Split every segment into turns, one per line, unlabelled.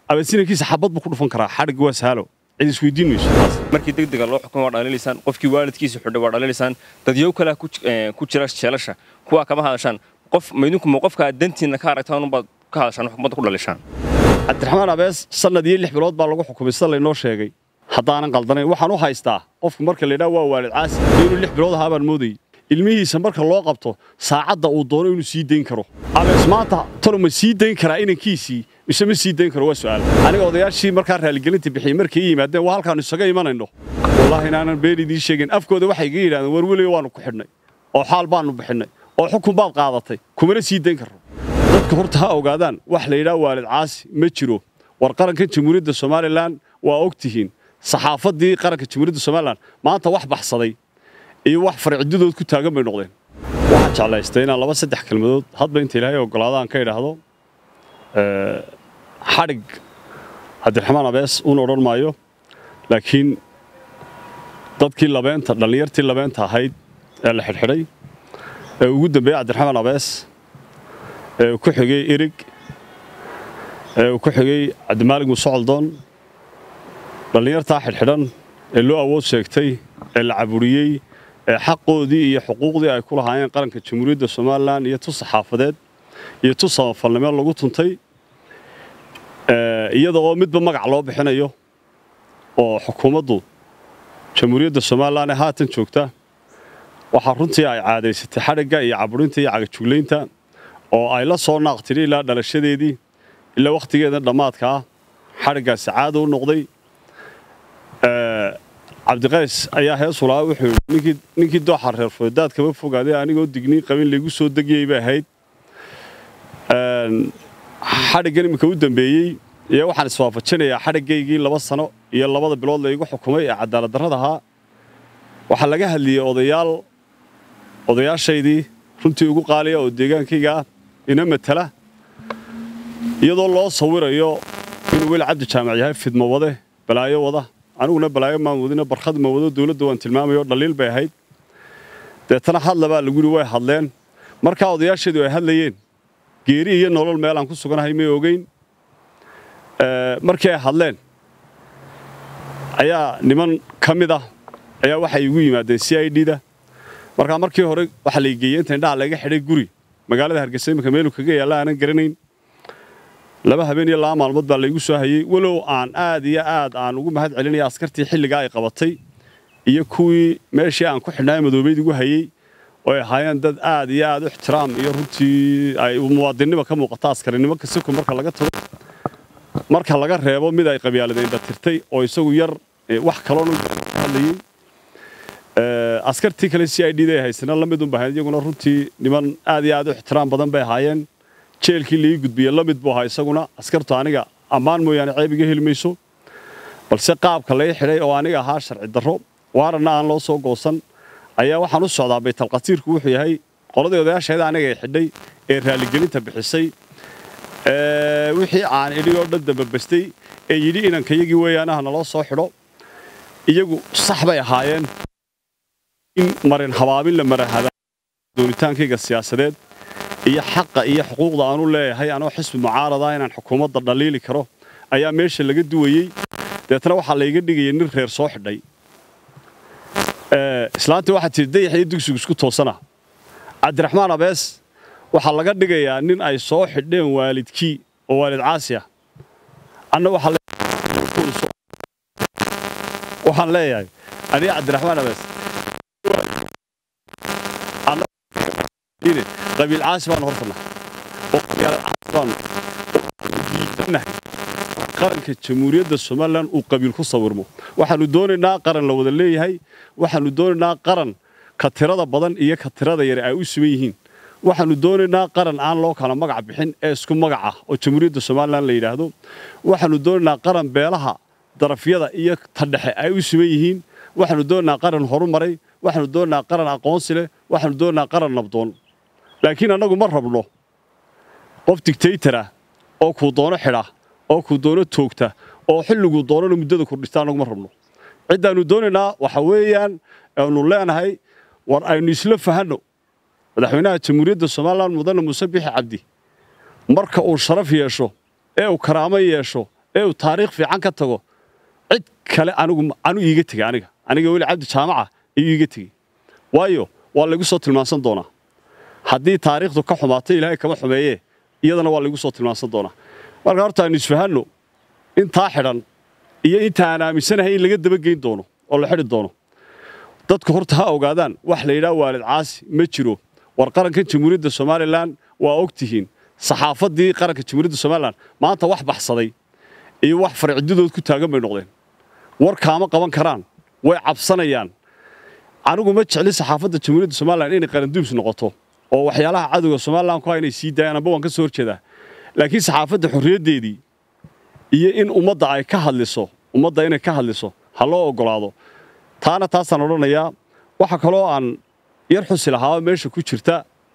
abeesinankiisa xabad buu ku dhufan karaa xadhig waa sahalo cid isweydiin mayso
markii degdega loo xukumo waa dhalinaysaan qofkii waalidkiisa xidhay waa dhalinaysaan dadyow kalea ku jira jeelasha kuwaa kama hadashaan qof maydinku ma qofkaa dantiinna ka aragtaan unbaad ka hadashaan xukuumadda ku dhalishaan
cabdiraxmaan abees sannad iyo lix bilood baa lagu xukumay sida laynoo sheegay haddaanan qaldanayn waxaan u haystaa qofku marka laydhaha waa waalid caasi inuu lix bilood ahaa baan moodayay ilmihiisa marka loo qabto saacadda uu doono inuu sii dayn karo abees maanta tanu ma sii dayn karaa inankiisii mise ma sii dayn karo waa su'aal aniga odayaashii markaa raaligelinta bixiyey markay ii yimaadeen waa halkaannu isaga imanayno wallaahi inaanan been idiin sheegin afkooda waxay iga yidhahdeen war weliga waannu ku xidhnay oo xaal baannu bixinnay oo xukun baad qaadatay kumana sii dayn karro dadka horta ha ogaadaan wax la yidhaha waalid caasi ma jiro war qarankan jamhuuriyadda somalilan waa og tihiin saxaafaddii qaranka jamhuuriyadda somalilan maanta wax baxsaday iyo wax farcidadood ku taagan bay noqdeen waxaan jeclaystay inaan laba saddex kelmadood hadba inta ilaahay ogolaada aan ka idhaahdo xadhig cabdiraxmaan abees uun odhan maayo laakiin dadkii labeenta dhallinyartii labeenta ahayd ee la xidhxidhay ee ugu dambeeyey cabdiraxmaan abees ee uu ku xigay erig ee uu ku xigay cabdimaalig musocoldoon dhallinyartaa xidhxidhan ee loo awood sheegtay ee la caburiyey ee xaqoodii iyo xuquuqdii ay ku lahaayeen qaranka jamhuuriyadda somalilan iyo tu saxaafadeed iyo tu samafalnimo lagu tuntay iyada oo midba magac loo bixinayo oo xukuumaddu jamhuuriyadda somalilan ee haatan joogta waxaa runtii ay caadaysatay xadhigga iyo caburinta iyo cagajuglaynta oo ay la soo naaqtiri ilaa dhalashadeedii ilaa wakhtigeeda dhammaadka ah xadhiggaasi caada u noqday cabdiqays ayaa heesulaa wuxuu yidhi ninkii dooxa reer foodaad kama fogaaday anigoo digniin qabin laygu soo degiyey bay ahayd xadhiggan iminka u dambeeyey iyo waxaan iswaafajinayaa xadhiggaygii laba sano iyo labada bilood laygu xukumay ee cadaalad darrada ahaa waxaa laga hadliyey odayaal odayaashaydii runtii ugu qaaliya oo deegaankayga ah ina matala iyadoo loo sawirayo inuu weli cabdi jaamac yahay fidmo wade balaayo wada aniguna balaayo maan wadina barkhad ma wado dowladda waan tilmaamayo dhaliil bay ahayd deetana hadla baa lagu yidhi way hadleen markaa odayaasheedu ay hadlayeen geeri iyo nolol meel aan ku suganahay may ogeyn markii ay hadleen ayaa niman ka mid ah ayaa waxay igu yimaadeen c i d da markaa markii hore waxaa la geeyey inta indhaha laga xidhay guri magaalada hargeysa iminka meelu kaga yaalla aanan garanayn laba habeen iyo laba maalmood baa laygu soo hayey walow aan aad iyo aad aan ugu mahad celinaya askartii xilligaa ay qabatay iyo kuwii meeshii aan ku xidhnaayo madoobeyd igu hayey oo ay ahaayeen dad aad iyo aad u ixtiraam iyo runtii ay muwaadinnima ka muuqata askarinimo kasiko marka laga tago marka laga reebo mid ay qabyaaladeenba tirtay oo isagu yar wax kaloon hadlayey askartii kale c i d da haysana la mid unba ahayd iyaguna runtii niman aad iyo aad u ixtiraam badan bay ahaayeen jeelkii laii gudbiye la mid buu ahaa isaguna askartu aniga ammaan mooyaane ceeb iga heli mayso balse qaabka lai xidhay oo aniga ahaa sharci darro waaranna aan loo soo goosan ayaa waxaan u socdaa baytalqatiirku wuxuu yahay qoladii odayaasheeda aniga ay xidhay ee raaligelinta bixisay wixii aan idhi oo dhan dambabastay ee yidhi inankayagii weeyaanaha naloo soo xidho iyagu sax bay ahaayeen in marin habaabin la marahada doonitaankayga siyaasadeed iyo xaqa iyo xuquuqda aanu leeyahay anoo xisbi mucaarada inaan xukuumadda dhaliili karo ayaa meesha laga duwayey deetna waxaa layga dhigayay nin reer soo xidhay islaantii waxaa tii dayax iyo dugsigu isku toosana cabdiraxmaan abees waxaa laga dhigayaa nin ay soo xidheen waalidkii oo waalid caasi ah anna waxaan leeyahay aniga cabdiraxmaan abees qabiil caasi baanu hortannahay oo qabiilcaasi baanu diidanahay qaranka jamhuuriyadda somalilan uu qabiil ku sawirmo waxaannu doonaynaa qaran la wada leeyahay waxaannu doonaynaa qaran ka tirada badan iyo ka tirada yare ay u siman yihiin waxaannu doonaynaa qaran aan loo kala magac bixin ee isku magac ah oo jamhuuriyadda somalilan la yidhaahdo waxaannu doonaynaa qaran beelaha darafyada iyo tadhexe ay u siman yihiin waxaannu doonaynaa qaran horumaray waxaannu doonaynaa qaran aqoonsi leh waxaannu doonaynaa qaran nabdoon laakiin annagu ma rabno qof digtaytara oo kuu doono xidha oo kuu doono toogta oo xilliguu doonana muddada kordhista annagu ma rabno ciddaannu doonaynaa waxa weeyaan aanu leenahay war aynu isla fahanno madaxweynaha jamhuuriyadda somalilan mudane muuse bixi cabdi marka uu sharaf yeesho ee uu karaamo yeesho ee uu taariikh fiican ka tago cid kale anigu anu iiga tegey aniga aniga weli cabdi jaamaca ayuu iiga tegey waayo waa laygu soo tilmaansan doonaa haddii taariikhdu ka xumaato ilaahay kama xumeeyee iyadana waa laygu soo tilmaansan doonaa marka horta aynu isfahanno intaa xidhan iyo inta aan aaminsanahay in laga dabageyn doono oo la xidhi doono dadku horta ha ogaadaan wax la yidhaha waalid caasi ma jiro war qarankan jamhuuriyadda somalilan waa og tihiin saxaafaddii qaranka jamhuuriyadda somalilan maanta wax baxsaday iyo wax farcidadood ku taagan bay noqdeen war kaama qaban karaan way cabsanayaan anigu ma jecli saxaafadda jamhuuriyadda somalilan inay qaranduubs noqoto oo waxyaalaha cadowga somalilan ku ha inay sii daayaan amba waan ka soo horjeedaa laakiin saxaafadda xorriyaddeedii iyo in ummadda ay ka hadliso ummadda inay ka hadliso ha loo oggolaado taana taasaan odhanayaa waxa kaloo aan yar xusi lahaa meesha ku jirta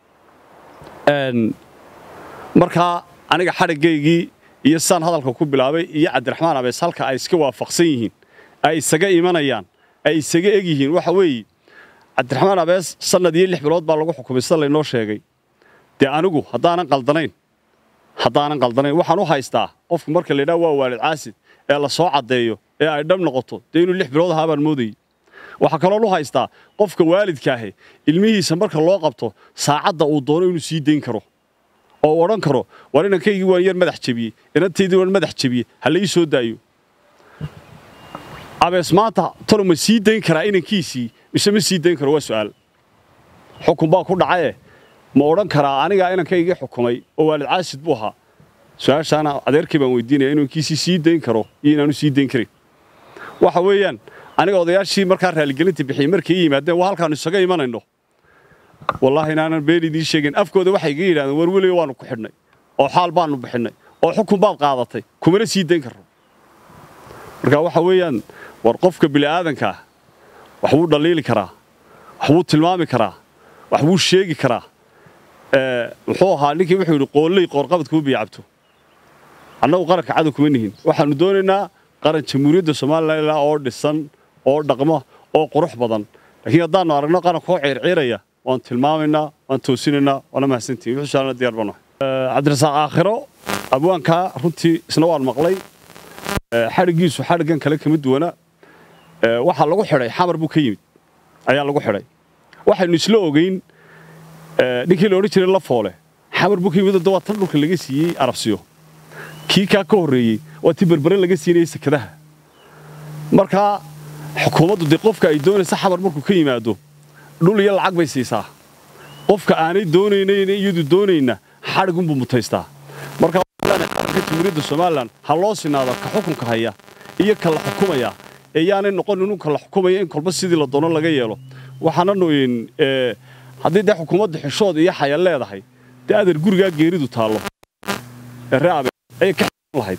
markaa aniga xadhiggaygii iyo saan hadalka ku bilaabay iyo cabdiraxmaan abees halka ay iska waafaqsan yihiin ay isaga imanayaan ay isaga eg yihiin waxa weeye cabdiraxmaan abees sannad iyo lix bilood baa lagu xukumay sida laynoo sheegay dee anigu haddaanan qaldanayn haddaanan qaldanayn waxaan u haystaa qofku marka laydhaha waa waalid caasid ee la soo caddeeyo ee ay dhab noqoto dee inuu lix bilood ahaa baan moodayey waxaa kaloon u haystaa qofka waalidkaahe ilmihiisa marka loo qabto saacadda uu doono inuu sii dayn karo oo uu odhan karo war inankaygii waan yar madax jebiyey inantaydii waan madax jebiyey ha la ii soo daayo abees maanta tanu ma sii dayn karaa inankiisii mise ma sii dayn karo waa su'aal xukun baa ku dhacaye ma odhan karaa anigaa inankaygii xukumay oo waalid caasid buu ahaa su-aashaana adeerkii baan weydiinaya inuu inkiisii sii dayn karo iyo inaanu sii dayn karin waxa weeyaan aniga odayaashii markaa raaligelinta bixiyey markay i yimaadeen waa halkaannu isaga imanayno wallaahi inaanan been idiin sheegin afkooda waxay iga yidhahdeen war weliga waannu ku xidhnay oo xaal baannu bixinnay oo xukun baad qaadatay kumana sii dayn karno marka waxa weeyaan war qofka bili'aadankaa wax wuu dhaliili karaa wax wuu tilmaami karaa wax wuu sheegi karaa muxuu ahaa ninkii wuxuu yidhi qoolley qoorqabad kuma biyacabto annagu qaranka cadow kuma nihin waxaannu doonaynaa qaran jamhuuriyadda somalilan oo dhisan oo dhaqmo oo qurux badan laakiin haddaannu aragno qarankoo ciirciiraya waan tilmaamaynaa waan toosinaynaa waana mahadsantihin wuxuu shaalana diyaar baan cabdirasaaq aakhiro abwaankaa runtii isna waan maqlay xadhiggiisu xadhiggan kale kama duwana waxaa lagu xidhay xamar buu ka yimid ayaa lagu xidhay waxaynu isla ogeyn ninkii la odhan jiray la foole xamar buu ka yimid waa tan dhulka laga siiyey arabsiyo kii kaa ka horreeyey waa tii berbere laga siinayey sekadaha markaa xukuumaddu dee qofka ay doonaysa xamar markuu ka yimaado dhul iyo lacag bay siisaa qofka aanay doonaynayn iyadu doonayna xadhigunbuu mutaystaa markaa qaranka jamhuuriyadda somalilan ha loo sinaado ka xukunka haya iyo ka la xukumaya ee yaanay noqon inuu ka la xukumaya in kolba sidii la doono laga yeelo waxaananu haddii dee xukuumadda xishood iyo xaya leedahay dee adeer gurigaa geeridu taallo ee reabe ayay ka xan lahayd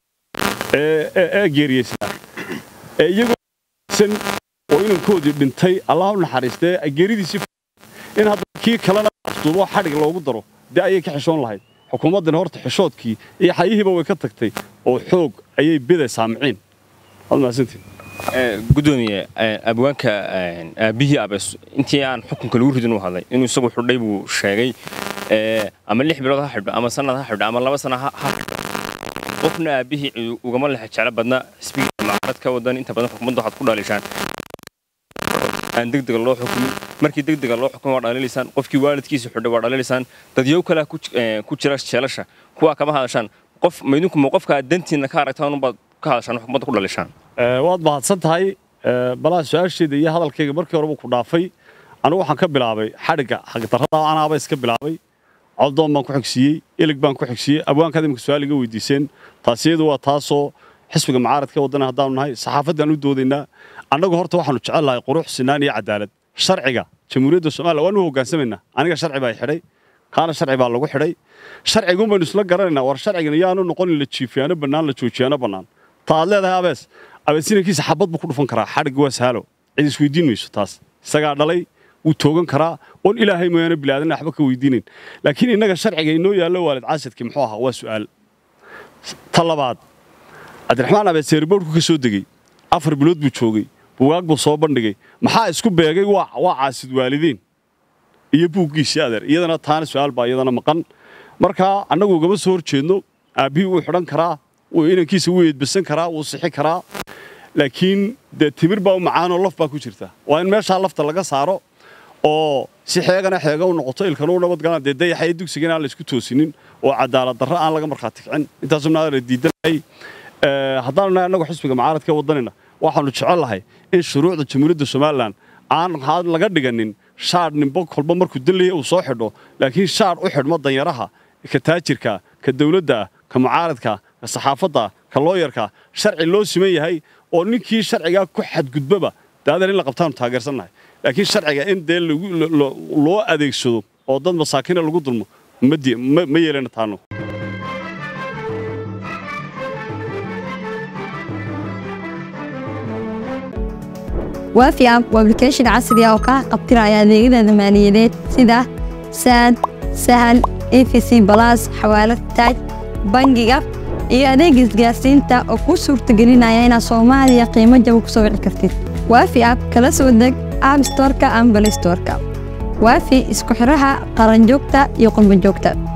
ee geeriyeysaa ee iyagoo san oo inankoodii dhintay allah u naxariistee ay geeridiisii in hadda kii kalena afduubo xadhig loogu daro dee ayay ka xishoon lahayd xukuumaddana horta xishoodkii iyo xayihiiba way ka tagtay oo xoog ayay bidaysaa miciin waad mahadsantiin
gudoomiye abwaanka aabbihii abees intii aan xukunka lagu ridin u hadlay inuu isagu xidhay buu sheegay ama lix bilood ha xidho ama sanad ha xidho ama laba sana ha xidho qofna aabbihii ugama lexa jeclo badna xisbiga mucaarad ka wadan inta badan xukuumadda waxaad ku dhalishaan aan degdega loo xukumin markii degdega loo xukumin waa dhalinaysaan qofkii waalidkiisa xidhay waa dhalinaysaan dadyow kalea ku jira jeelasha kuwaa kama hadashaan qof maydinku ma qofka dantiinna ka aragtaan unbaad ka hadashaan xukuumadda ku dhalishaan
waad mahadsan tahay balaa su-aasheeda iyo hadalkayga markii horeba ku dhaafay anigu waxaan ka bilaabay xadhigga xagdarrada anaaba iska bilaabay coldoon baan ku xigsiiyey ilig baan ku xigsiiyey abwaankaad imika su-aal iga weydiiseen taasiyadu waa taasoo xisbiga mucaaradka waddana haddaanu nahay saxaafaddaan u doodaynaa annagu horta waxaanu jecel lahay qurux sinaan iyo cadaalad sharciga jamhuuriyadda somaliya waanu hogaansamaynaa aniga sharci baa xidhay kaana sharci baa lagu xidhay sharcigun baynu isla garanaynaa war sharcigan yaanu noqonin la jiifiyaano bannaan la joojiyaano bannaan ta aad leedahay abees abeesinankiisa xabad buu ku dhufan karaa xadhig waa saalo cid isweydiin mayso taas isagaa dhalay wuu toogan karaa oon ilaahay mooyaane bilaadan waxba ka weydiinayn laakiin innaga sharciga inoo yaallo waalid caasidkii muxuu ahaa waa su'aal ta labaad cabdiraxmaan abees seeriboorku ka soo degey afar bilood buu joogay bugaag buu soo bandhigay maxaa isku beegay waa caasid waalidiin iyo buuggiisii adeer iyadana taana su'aal baa iyadana maqan markaa annagu ugama soo hor jeedno aabbihii wuu xidhan karaa inankiisa wuu eedbasan karaa wuu sixi karaa laakiin dee timir baa u macaanoo laf baa ku jirta waa in meeshaa lafta laga saaro oo si xeegana xeega u noqoto ilkana u nabadgalaan dee dayaxa iyo dugsigana aan la isku toosinin oo cadaalad darro aan laga markhaati kicin intaasuna la diidanay haddaanu nahay annagu xisbiga mucaaradka wadanina waxaanu jecel lahay in shuruucda jamhuuriyadda somalilan aan laga dhiganin shaadh nimbo kolba markuu dalaya uu soo xidho laakiin shaadh u xidhmo danyaraha ka taajirka ka dawladda ka mucaaradka ka saxaafadda ka looyarka sharci loo siman yahay oo ninkii sharcigaa ku xadgudbaba daadan in la qabtaanu taageersannahay laakiin sharciga in dee loo adeegsado oo dad masaakina lagu dulmo ma yeelana taano
waafi app waa application casri ah oo kaa qabtiraya adeegyada maaliyadeed sida saad sahal efc balas xawaalad taaj bangiga iyo adeega isgaarsiinta oo kuu suurtagelinaya inaad soomaaliya qiimo jaba ku soo wici kartid waafi app kala soo deg app storka ama balay storka waafi isku xidhaha qaranjoogta iyo qurbanjoogta